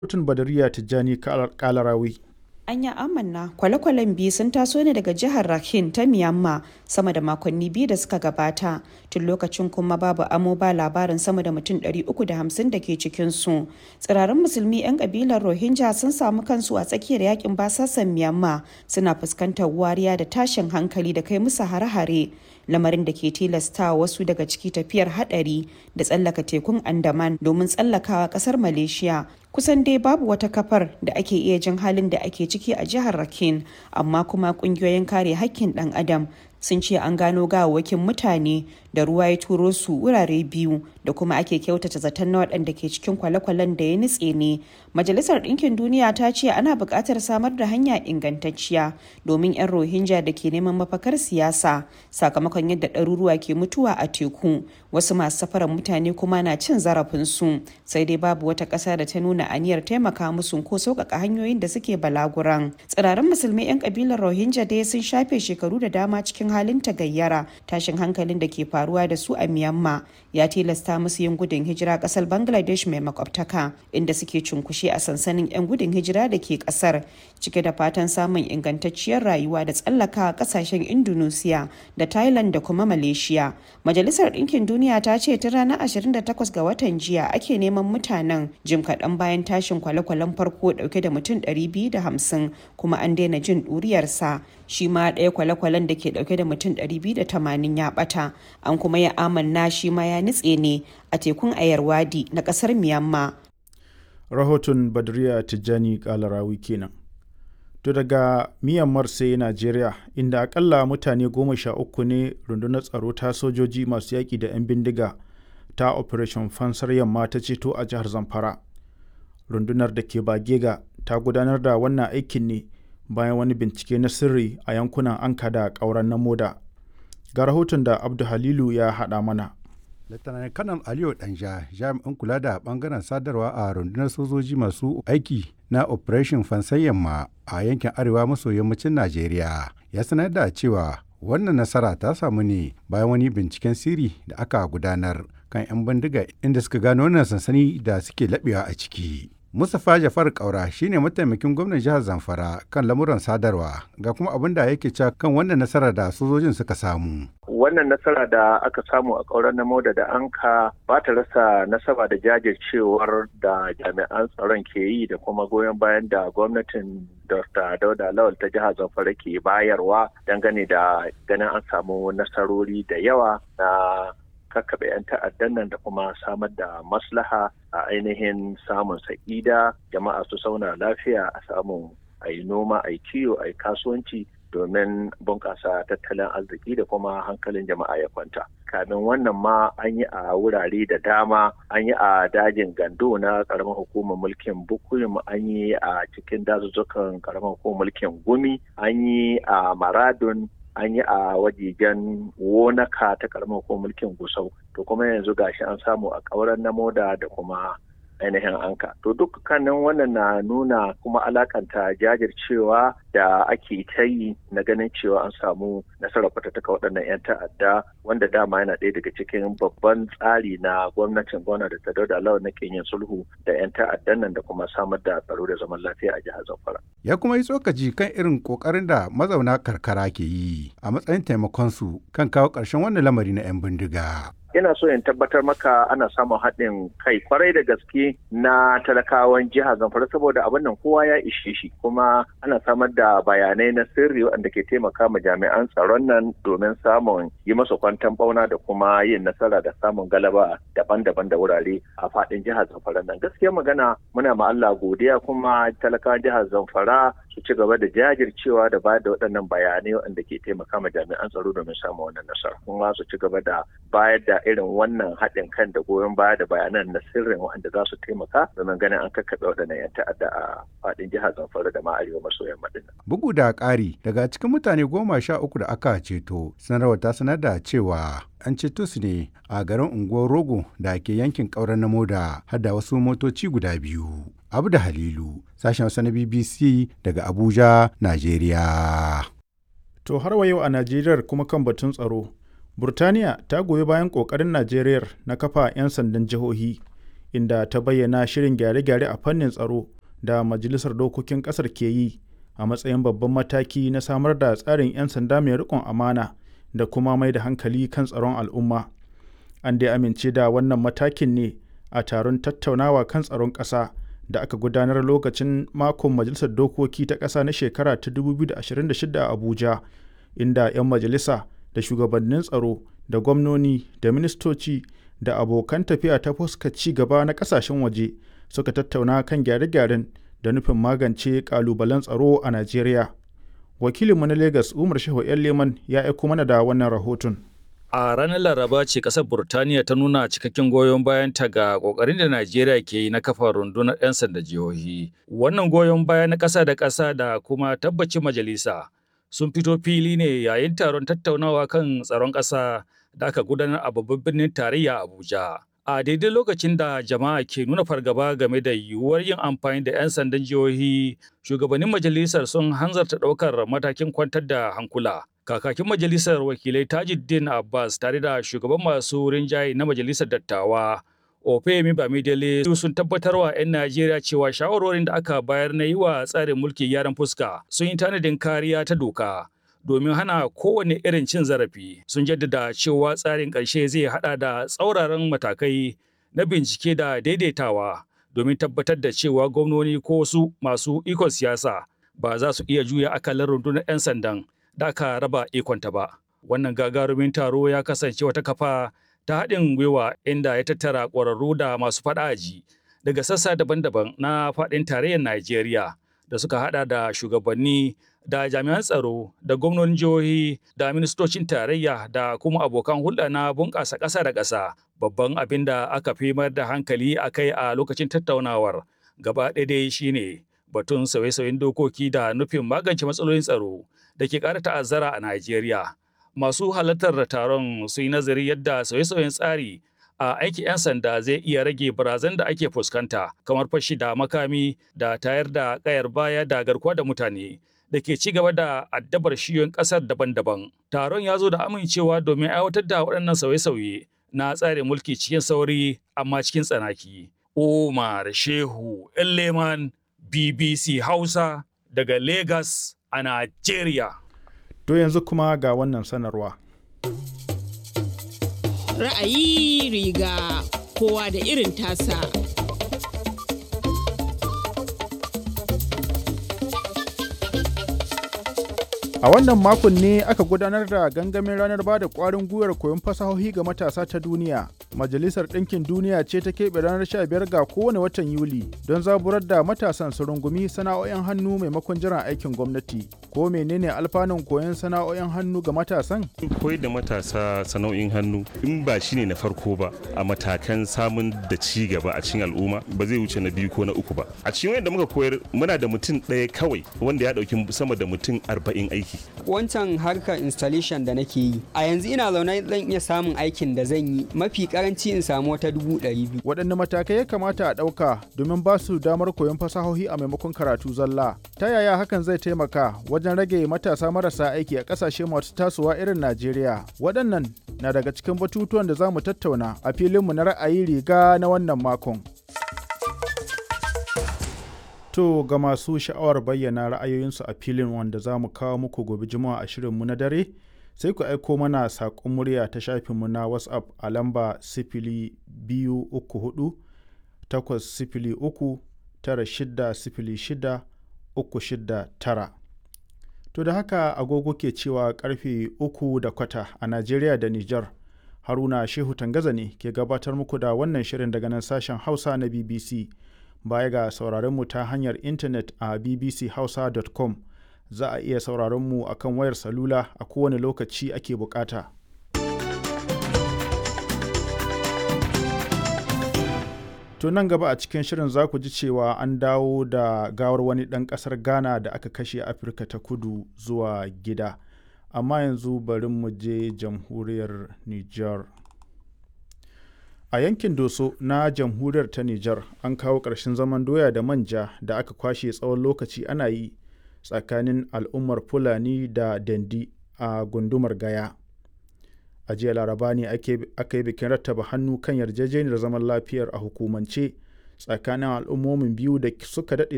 Kotun Badariya Tijjani Kalarawi. Anya amanna kwale-kwalen biyu sun taso ne daga jihar Rakhine ta Myanmar sama da makonni biyu da suka gabata tun lokacin kuma babu amo ba labarin sama da mutum 350 da ke cikinsu. Tsirarin musulmi 'yan kabilar Rohingya sun samu kansu a tsakiyar yakin basasan Myanmar suna fuskantar wariya da tashin hankali da kai musu hare-hare. lamarin da ke tilasta wasu daga ciki tafiyar hadari da tsallaka tekun andaman domin tsallakawa kasar malaysia kusan dai babu wata kafar da ake iya jin halin da ake ciki a jihar rakin amma kuma kungiyoyin kare hakkin dan adam sun ce an gano gawawwakin mutane da ruwa ya turo su wurare biyu da kuma ake kyautata zaton na waɗanda ke cikin kwale-kwalen da ya nutse ne majalisar ɗinkin duniya ta ce ana buƙatar samar da hanya ingantacciya domin 'yan rohingya da ke neman mafakar siyasa sakamakon yadda ɗaruruwa ke mutuwa a teku wasu masu safarar mutane kuma na cin zarafinsu sai dai babu wata ƙasa da ta nuna aniyar taimaka musu ko sauƙaƙa hanyoyin da suke balaguran tsirarin musulmi 'yan ƙabilar rohingya dai sun shafe shekaru da dama cikin halin tagayyara tashin hankalin da ke faruwa da su a Myanmar ya tilasta musu yin gudun hijira kasar Bangladesh mai makwabtaka inda suke cunkushe a sansanin 'yan gudun hijira da ke kasar cike da fatan samun ingantacciyar rayuwa da tsallaka kasashen Indonesia da Thailand da kuma Malaysia. Majalisar Ɗinkin Duniya ta ce tun ranar 28 ga watan jiya ake neman mutanen jim kaɗan bayan tashin kwale-kwalen farko ɗauke da mutum 250 kuma an daina jin ɗuriyarsa shi ma ɗaya kwale-kwalen da ke ɗauke da mutum 280 ya ɓata an kuma ya amanna shi ma ya nutse ne a tekun ayarwadi na ƙasar myanmar Rahoton Badriya Tijjani Kalarawi kenan. To daga Myanmar sai Najeriya inda akalla mutane goma sha uku ne rundunar tsaro ta sojoji masu yaƙi da 'yan bindiga ta Operation Fansar Yamma ta ceto a jihar Zamfara. Rundunar da ke Bagega ta gudanar da wannan aikin ne bayan wani bincike na sirri a yankunan Anka da ƙauren na Moda. Ga rahoton da Abdu Halilu ya haɗa mana. Lieutenant Kanal Aliyu Danja jami'in kula da bangaren sadarwa a rundunar sojoji masu aiki na Operation Fansan Yamma a yankin arewa maso yammacin Najeriya ya sanar da cewa wannan nasara ta samu ne bayan wani binciken sirri da aka gudanar kan 'yan bindiga inda suka gano wannan sansani da suke laɓewa a ciki. Mustapha Jafar Kaura shine mataimakin gwamnan jihar Zamfara kan lamuran sadarwa ga kuma abin da yake cewa kan wannan nasara da sojojin suka samu. Wannan nasara da aka samu a ƙauren na Moda da Anka ba ta rasa nasaba da jajircewar da jami'an tsaron ke yi da kuma goyon bayan da gwamnatin Dr. Dauda Lawal ta jihar Zamfara ke bayarwa dangane da ganin an samu nasarori da yawa na kakkaɓe 'yan ta'addan nan da kuma samar da maslaha a ainihin samun sa'ida jama'a su sauna lafiya a samu a yi noma a yi kiwo a yi kasuwanci domin bunƙasa tattalin arziki da kuma hankalin jama'a ya kwanta kamin wannan ma an yi a wurare da dama an yi a dajin gando na ƙaramar hukumar mulkin bukuyum an yi a cikin dazuzzukan ƙaramar hukumar mulkin gumi an yi a maradun an yi a wajejen wonaka ta karamar ko mulkin gusau to kuma yanzu gashi an samu a ƙauren na moda da kuma ainihin anka to dukkanin wannan na nuna kuma alakanta jajircewa da ake ta yi na ganin cewa an samu nasarar fatattaka waɗannan 'yan ta'adda wanda dama yana ɗaya daga cikin babban tsari na gwamnatin gwamna da ta dauda lawan na yin sulhu da 'yan ta'addan nan da kuma samar da tsaro da zaman lafiya a jihar zamfara ya kuma yi tsokaci kan irin kokarin da mazauna karkara ke yi a matsayin taimakon su kan kawo ƙarshen wannan lamari na 'yan bindiga ina so in tabbatar maka ana samun haɗin kai kwarai da gaske na talakawan jihar zamfara saboda abin nan kowa ya ishe shi kuma ana samar da bayanai na sirri waɗanda ke taimaka ma jami'an tsaron nan domin samun yi masa kwantan bauna da kuma yin nasara da samun galaba daban-daban da wurare a faɗin jihar zamfara nan gaskiya magana muna ma Allah godiya kuma talakawan jihar zamfara su ci gaba da jajircewa da bayar da waɗannan bayanai waɗanda ke taimaka ma jami'an tsaro domin samun wannan nasara kuma su ci gaba da bayar da irin wannan haɗin kan da goyon baya da bayanan na sirrin waɗanda za su taimaka domin ganin an kakkaɓe waɗannan 'yan ta'adda a faɗin jihar Zamfara da ma arewa maso yamma ɗin. Bugu da ƙari daga cikin mutane goma sha uku da aka ceto sanarwar ta sanar da cewa an ceto su ne a garin unguwar Rogo da ke yankin ƙauren na Moda har da wasu motoci guda biyu. Abu da Halilu, sashen Hausa na BBC daga Abuja, Najeriya. To har wa yau a Najeriya kuma kan batun tsaro. Burtaniya ta goyi bayan ƙoƙarin Najeriya na kafa 'yan sandan jihohi inda ta bayyana shirin gyare-gyare a fannin tsaro da majalisar dokokin ƙasar ke yi a matsayin babban mataki na samar da tsarin 'yan sanda mai riƙon amana da kuma mai da hankali kan tsaron al'umma an dai amince da wannan matakin ne a taron tattaunawa kan tsaron ƙasa da aka gudanar lokacin makon majalisar dokoki ta ƙasa na shekara ta 2026 a abuja inda 'yan majalisa da shugabannin tsaro da gwamnoni da ministoci da abokan tafiya ta fuska ci gaba na ƙasashen waje suka tattauna kan gyare-gyaren da nufin magance ƙalubalen tsaro a najeriya wakilinmu na lagos umar shehu yan leman ya aiko mana da wannan rahoton A ranar Laraba ce ƙasar Burtaniya ta nuna cikakken goyon bayanta ga ƙoƙarin da Najeriya ke yi na kafa rundunar 'yan sanda jihohi. Wannan goyon baya na ƙasa da ƙasa da kuma tabbacin majalisa sun fito fili ne yayin taron tattaunawa kan tsaron ƙasa da aka gudanar a babban birnin tarayya Abuja. A daidai lokacin da jama'a ke nuna fargaba game da yiwuwar yin amfani da 'yan sandan jihohi, shugabannin majalisar sun hanzarta ɗaukar matakin kwantar da hankula. kakakin majalisar wakilai tajuddin abbas tare da shugaban masu rinjaye na majalisar dattawa ofemi bamidele sun tabbatar wa 'yan najeriya cewa shawarorin da aka bayar na yi wa tsarin mulki gyaran fuska sun yi tanadin kariya ta doka domin hana kowane irin cin zarafi sun jaddada cewa tsarin ƙarshe zai hada da tsauraran matakai na bincike da daidaitawa domin tabbatar da cewa gwamnoni ko wasu masu ikon siyasa ba za su iya juya akalar rundunar 'yan sandan da aka raba ikonta ba. Wannan gagarumin taro ya kasance wata kafa ta haɗin gwiwa inda ya tattara ƙwararru da masu faɗaji daga sassa daban-daban na faɗin tarayyar Najeriya da suka haɗa da shugabanni da jami'an tsaro da gwamnonin jihohi da ministocin tarayya da kuma abokan hulɗa na bunƙasa ƙasa da ƙasa. Babban abin da aka fi mayar da hankali a kai a lokacin tattaunawar gaba ɗaya dai shine batun sauye-sauyen dokoki da nufin magance matsalolin tsaro da ke ƙara ta'azzara a Najeriya. Masu halartar taron sun yi nazari yadda sauye-sauyen tsari a aikin 'yan sanda zai iya rage barazan da ake fuskanta kamar fashi da makami da tayar da ƙayar baya da garkuwa da mutane da ke ci gaba da addabar shiyoyin ƙasar daban-daban. Taron ya zo da amincewa domin aiwatar da waɗannan sauye-sauye na tsarin mulki cikin sauri amma cikin tsanaki. Umar Shehu Leman BBC Hausa daga Lagos a Najeriya. To yanzu kuma ga wannan sanarwa. Ra'ayi riga kowa da irin tasa. A wannan makon ne aka gudanar da gangamin ranar ba da ƙwarin gwiwar koyon fasahohi ga matasa ta duniya. Majalisar Ɗinkin Duniya ce ta keɓe ranar 15 ga kowane watan Yuli don zaburar da matasan su rungumi sana'o'in hannu maimakon jiran aikin gwamnati. Ko menene alfanun koyon sana'o'in hannu ga matasan? Koyar da matasa sana'o'in hannu in ba shi ne na farko ba a matakan samun da ci gaba a cikin al'umma ba zai wuce na biyu ko na uku ba. A cikin wanda muka koyar muna da mutum ɗaya kawai wanda ya ɗauki sama da mutum arba'in aiki. Wancan harkar installation da nake yi a yanzu ina zaune zan iya samun aikin da zan yi mafi karanci in samu wata dubu ɗari biyu. Waɗanne matakai ya kamata a ɗauka domin ba su damar koyon fasahohi a maimakon karatu zalla? Ta yaya hakan zai taimaka wajen rage matasa marasa aiki a ƙasashe masu tasowa irin Najeriya? Waɗannan na daga cikin batutuwan da za mu tattauna a filinmu na ra'ayi riga na wannan makon. To ga masu sha'awar bayyana ra'ayoyinsu a filin wanda za mu kawo muku gobe juma'a a shirinmu na dare sai ku aiko mana saƙon murya ta shafinmu na whatsapp a lamba sifili biyu uku hudu takwas sifili uku tara shida sifili shida uku shida tara. To da haka agogo ke cewa karfe uku da kwata a Najeriya da Nijar. Haruna Shehu Tangaza ne ke gabatar muku da wannan shirin daga nan sashen Hausa na BBC. Baya ga sauraron mu ta hanyar intanet a bbchausa.com za a iya sauraron mu a kan wayar salula a kowane lokaci ake bukata. To nan gaba a cikin shirin za ku ji cewa an dawo da gawar wani ɗan ƙasar Ghana da aka kashe Afirka ta kudu zuwa gida. Amma yanzu bari mu je jamhuriyar Nijar. A yankin Doso na jamhuriyar ta Nijar an kawo ƙarshen zaman doya da manja da aka kwashe tsawon lokaci ana yi tsakanin al'ummar Fulani da Dandi a gundumar Gaya. A a jiya laraba ne aka yi bikin rattaba hannu kan yarjejeniyar zaman lafiyar a hukumance tsakanin al'ummomin biyu da suka daɗe